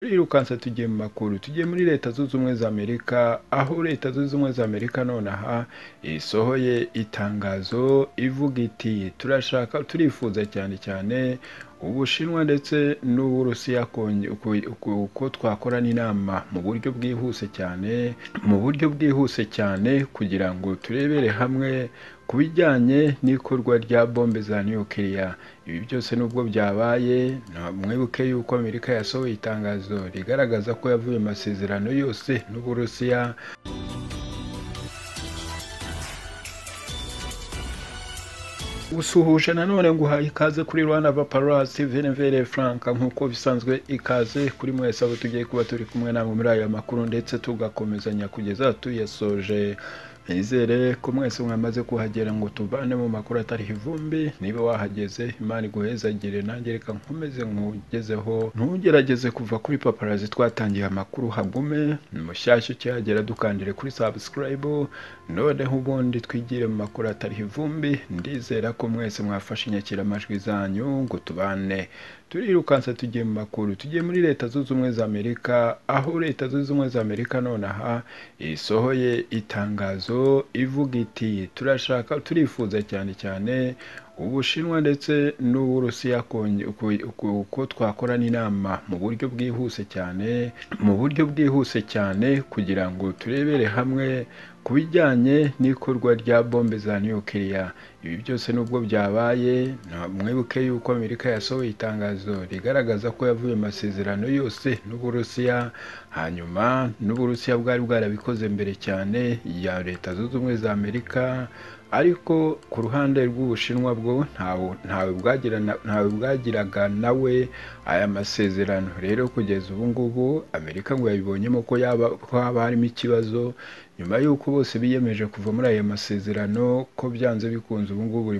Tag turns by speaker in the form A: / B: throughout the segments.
A: turirukansa tugiye mu makuru tugiye muri leta zunze ubumwe za amerika aho leta zunze ubumwe za amerika nonaha isohoye itangazo ivuga iti turashaka turifuza cyane cyane ubushinwa ndetse n'uburusiya uko twakorana inama mu buryo bwihuse cyane mu buryo bwihuse cyane kugira ngo turebere hamwe ku bijyanye n'ikorwa rya bombe za nukiliya ibi byose nubwo byabaye mwibuke yuko amerika yasohoye itangazo rigaragaza ko yavuye amasezerano yose n'uburusiya gusuhuje nanone guhaye ikaze kuri rwanda vaparasi venevere franka nk'uko bisanzwe ikaze kuri mwese abo tugiye kuba turi kumwe namwe muri aya makuru ndetse tugakomezanya kugeza tuyasoje nizere ko mwese mwamaze kuhagera ngo tuvane mu makuru atariho ivumbi niba wahageze imana iguhezagire nanjye reka nkomeze nkugezeho ntugerageze kuva kuri paparazi twatangiye amakuru hagume mushyashya ukihagera dukandire kuri sabusikarayibu noneho ubundi twigire mu makuru atariho ivumbi ndizera ko mwese mwafashe inyakiramajwi zanyu ngo tubane turirukansa tugiye mu makuru tugiye muri leta zunze ubumwe za amerika aho leta zunze ubumwe za amerika nonaha isohoye itangazo ivuga iti turashaka turifuza cyane cyane ubushinwa ndetse n'uburusiya uko twakorana inama mu buryo bwihuse cyane mu buryo bwihuse cyane kugira ngo turebere hamwe ku bijyanye n'ikorwa rya bombe za nukiliya ibi byose nubwo byabaye mwibuke yuko amerika yasohoye itangazo rigaragaza ko yavuye amasezerano yose n'uburusiya hanyuma n'uburusiya bwari bwarabikoze mbere cyane ya leta zunze ubumwe za amerika ariko ku ruhande rw'ubushinwa bwo ntawe bwagiraga nawe aya masezerano rero kugeza ubu ngubu amerika ngo yabibonyemo ko haba harimo ikibazo nyuma y'uko bose biyemeje kuva muri ayo masezerano ko byanze bikunze ubu ngubu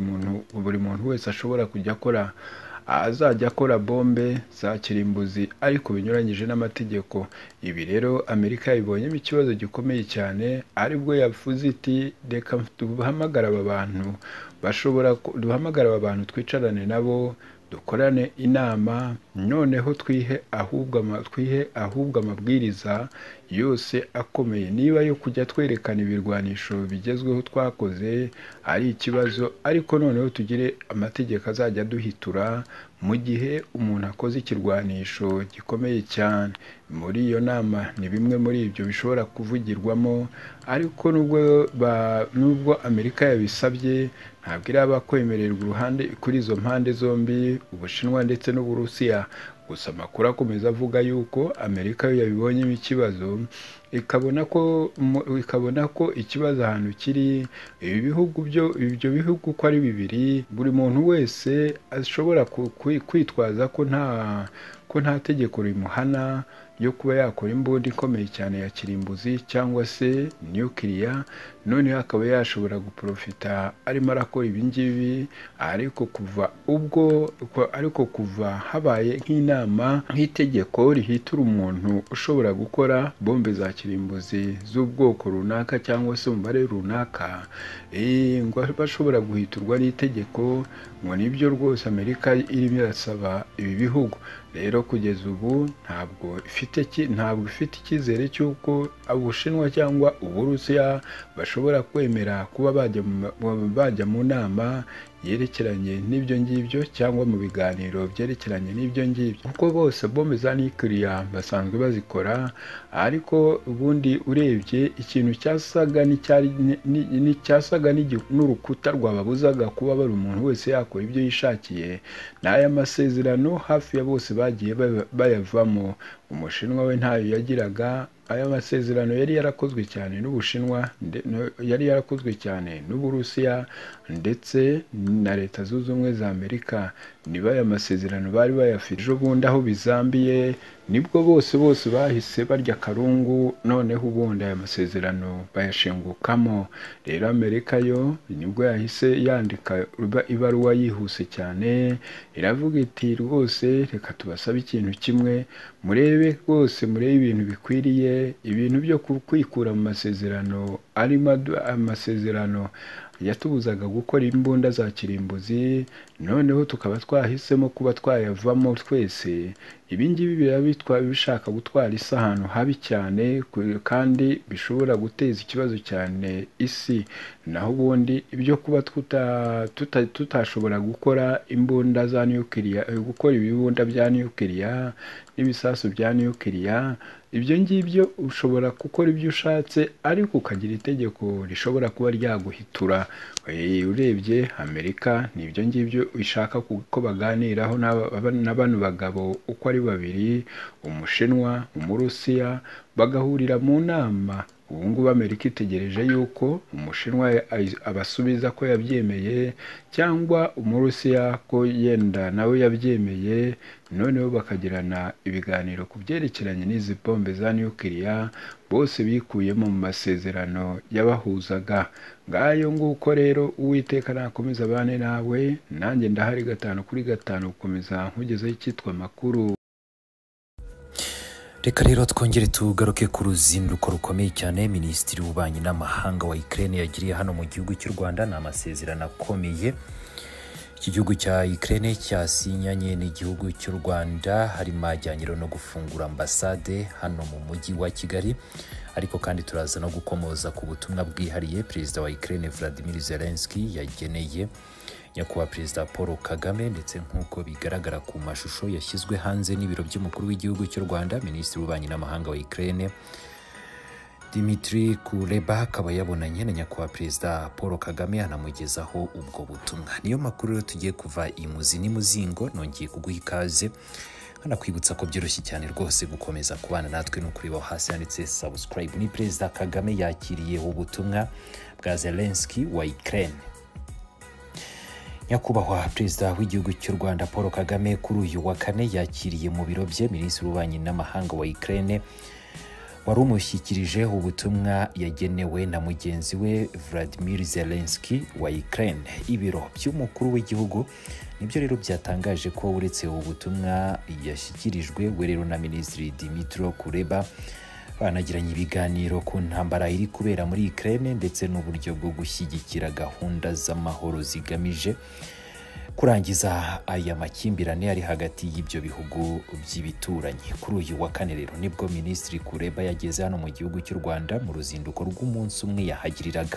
A: buri muntu wese ashobora kujya akora azajya akora bombe za kirimbuzi ariko binyuranyije n'amategeko ibi rero amerika yabibonyemo ikibazo gikomeye cyane aribwo yavuze iti reka duhamagara aba bantu bashobora duhamagara aba bantu twicarane nabo dukorane inama noneho twihe ahubwo amabwiriza yose akomeye niba yo kujya twerekana ibirwanisho bigezweho twakoze ari ikibazo ariko noneho tugire amategeko azajya aduhitura mu gihe umuntu akoze ikirwanisho gikomeye cyane muri iyo nama ni bimwe muri ibyo bishobora kuvugirwamo ariko nubwo amerika yabisabye ntabwo iraba kwemererwa uruhande kuri izo mpande zombi ubushinwa ndetse n'uburusiya gusa amakuru akomeza avuga yuko amerika yo yabibonyemo ikibazo ikabona ko ikabona ko ikibazo ahantu kiri ibi bihugu byo ibyo bihugu uko ari bibiri buri muntu wese ashobora kwitwaza ko nta ko nta tegeko rimuhana yo kuba yakora imbunda ikomeye cyane ya kirimbuzi cyangwa se nukiliya noneho akaba yashobora guprofita arimo arakora ibingibi ariko kuva ubwo ariko kuva habaye nk'inama nk'itegeko rihitura umuntu ushobora gukora bombe za kirimbuzi z'ubwoko runaka cyangwa se umubare runaka ngo bashobora guhiturwa n'itegeko ngo nibyo rwose amerika irimo irasaba ibi bihugu rero kugeza ubu ntabwo ifite ntabwo ifite icyizere cy'uko ubushinwa cyangwa uburusiya bashobora kwemera kuba bajya mu nama yerekeranye n'ibyo ngibyo cyangwa mu biganiro byerekeranye n'ibyo ngibyo kuko bose bombe za nukiliya basanzwe bazikora ariko ubundi urebye ikintu cyasaga n'icyasaga n'urukuta rwababuzaga kuba bari umuntu wese yakora ibyo yishakiye ni aya masezerano hafi ya bose bagiye bayavamo umushinwa we ntayo yagiraga aya masezerano yari yarakozwe cyane n'ubushinwa yari yarakozwe cyane n'uburusiya ndetse na leta zunze ubumwe za amerika niba aya masezerano bari bayafite ejo bundi aho bizambiye nibwo bose bose bahise barya akarungu noneho ubundi aya masezerano bayashingukamo rero amerika yo nibwo yahise yandika ibaruwa yihuse cyane iravuga iti rwose reka tubasabe ikintu kimwe murebe rwose murebe ibintu bikwiriye ibintu byo kwikura mu masezerano arimo amasezerano yatubuzaga gukora imbunda za kirimbuzi noneho tukaba twahisemo kuba twayavamo twese ibi ngibi biraba bitwa- bishaka gutwara isi ahantu habi cyane ku- kandi bishobora guteza ikibazo cyane isi naho ubundi ibyo kuba tuta- tuta- tutashobora gukora imbunda za nukiliya eh, gukora ibibunda bya nukiliya n'ibisasu bya nukiliya ibyo ngibyo ushobora gukora ibyo ushatse ariko ukagira itegeko rishobora kuba ryaguhitura Eh, urebye amerika ni ibyo ngibyo ishaka ku- ko baganiraho n'aba- aba- na bano bagabo uko ari babiri umushinwa umurusiya bagahurira mu nama ubu ngubu amerika itegereje yuko umushinwa ai- abasubiza ko yabyemeye cyangwa umurusiya ko yenda nawe yabyemeye noneho bakagirana ibiganiro ku byerekeranye n'izi bombe za nukiliya bose bikuyemo mu masezerano yabahuzaga ngayo nguko rero uwiteka nakomeza abane nawe nanjye ndahari gatanu kuri gatanu gukomeza nkugezeho icyitwa amakuru
B: reka rero twongere tugaruke ku ruzinduko rukomeye cyane minisitiri w'ububanyi n'amahanga wa ikirere yagiriye hano mu gihugu cy'u rwanda ni amasezerano akomeye iki gihugu cya ikirere cyasinyanye n'igihugu cy'u rwanda harimo ajyanye rero no gufungura ambasade hano mu mujyi wa kigali ariko kandi turaza no gukomoza ku butumwa bwihariye perezida wa ikirere vladimir zelenski yageneye nyakubahwa perezida paul kagame ndetse nk'uko bigaragara ku mashusho yashyizwe hanze n'ibiro by'umukuru w'igihugu cy'u rwanda minisitiri w'ububanyi n'amahanga wa ikirere dimitri kureba akaba yabonanye na nyakubahwa perezida paul kagame anamugezaho ubwo butumwa niyo makuru rero tugiye kuva imuzi n'imuzingo nongeye kuguha ikaze nkanakwibutsa ko byoroshye cyane rwose gukomeza kubana natwe ni ukuribaho hasi handitse subscribe ni perezida kagame yakiriye ubutumwa bwa zelenski wa ikirere nyakubahwa perezida w'igihugu cy'u rwanda paul kagame kuri uyu wa kane yakiriye mu biro bye minisitiri w'ububanyi n'amahanga wa ikirere wari umushyikirije ubutumwa yagenewe na mugenzi we vladimir zelenski wa ikirere ibiro by'umukuru w'igihugu nibyo rero byatangaje ko uretse ubutumwa yashyikirijwe we rero na minisitiri dimitro kureba banagiranye ibiganiro ku ntambara iri kubera muri ikirere ndetse n'uburyo bwo gushyigikira gahunda z'amahoro zigamije kurangiza aya makimbirane ari hagati y'ibyo bihugu by'ibituranyi kuri uyu wa kane rero nibwo minisitiri kureba yageze hano mu gihugu cy'u rwanda mu ruzinduko rw'umunsi umwe yahagiriraga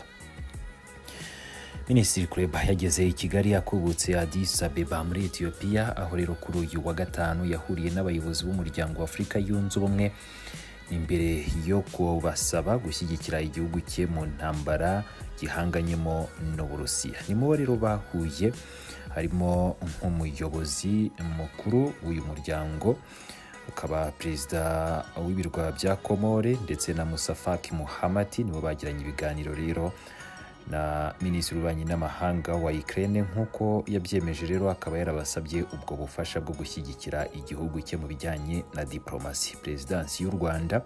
B: minisitiri kureba yageze i kigali akubutse adis abeba muri etiyopiya aho rero kuri uyu wa gatanu yahuriye n'abayobozi b'umuryango wa afurika yunze ubumwe imbere yo kubasaba gushyigikira igihugu cye mu ntambara gihanganyemo n'uburusiya nimo rero bahuye harimo nk'umuyobozi mukuru w'uyu muryango ukaba perezida w'ibirwa bya komore ndetse na musafaki muhamati nibo bagiranye ibiganiro rero na minisitiri w'ububanyi n'amahanga wa ikirere nk'uko yabyemeje rero akaba yarabasabye ubwo bufasha bwo gushyigikira igihugu cye mu bijyanye na diporomasi perezidansi y'u rwanda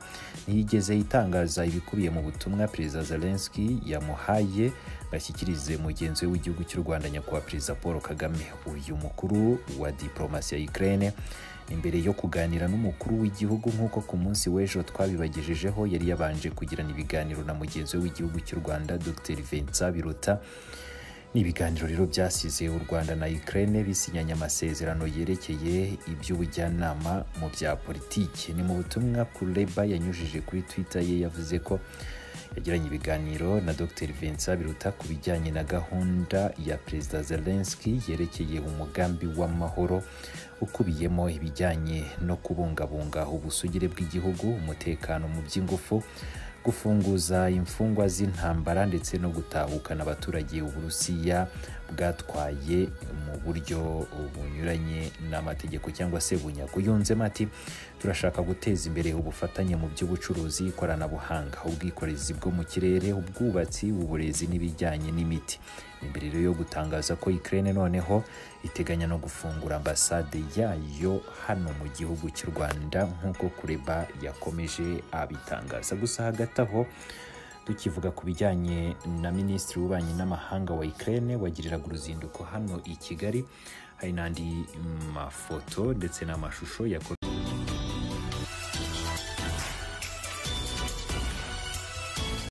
B: ntiyigeze itangaza ibikubiye mu butumwa perezida zelenski yamuhaye bashyikirize mugenzi we w'igihugu cy'u rwanda nyakubahwa perezida paul kagame uyu mukuru wa diporomasi ya ikirere imbere yo kuganira n'umukuru w'igihugu nk'uko ku munsi w'ejo twabibagejejeho yari yabanje kugirana ibiganiro na mugenzi we w'igihugu cy'u rwanda dr vincent biruta ni ibiganiro rero byasize u rwanda na ikirere bisinyanye amasezerano yerekeye iby'ubujyanama mu bya politiki ni mu butumwa kureba yanyujije kuri twitter ye yavuze ko yagiranye ibiganiro na dr vincent biruta ku bijyanye na gahunda ya perezida zelenski yerekeye umugambi w'amahoro ukubiyemo ibijyanye no kubungabunga ubusugire bw'igihugu umutekano mu by'ingufu gufunguza imfungwa z'intambara ndetse no gutahukana abaturage uburusiya bwatwaye mu buryo bunyuranye n'amategeko cyangwa se bunyago yunzemo ati turashaka guteza imbere ubufatanye mu by'ubucuruzi ikoranabuhanga ubwikorezi bwo mu kirere ubwubatsi uburezi n'ibijyanye n'imiti imbere rero yo gutangaza ko ikirere noneho iteganya no gufungura ambasade yayo hano mu gihugu cy'u rwanda nk'uko kureba yakomeje abitangaza gusa hagati aho tukivuga ku bijyanye na minisitiri w'ububanyi n'amahanga wa ikirere wagiriraga uruzinduko hano i kigali hari n'andi mafoto ndetse n'amashusho yakozwe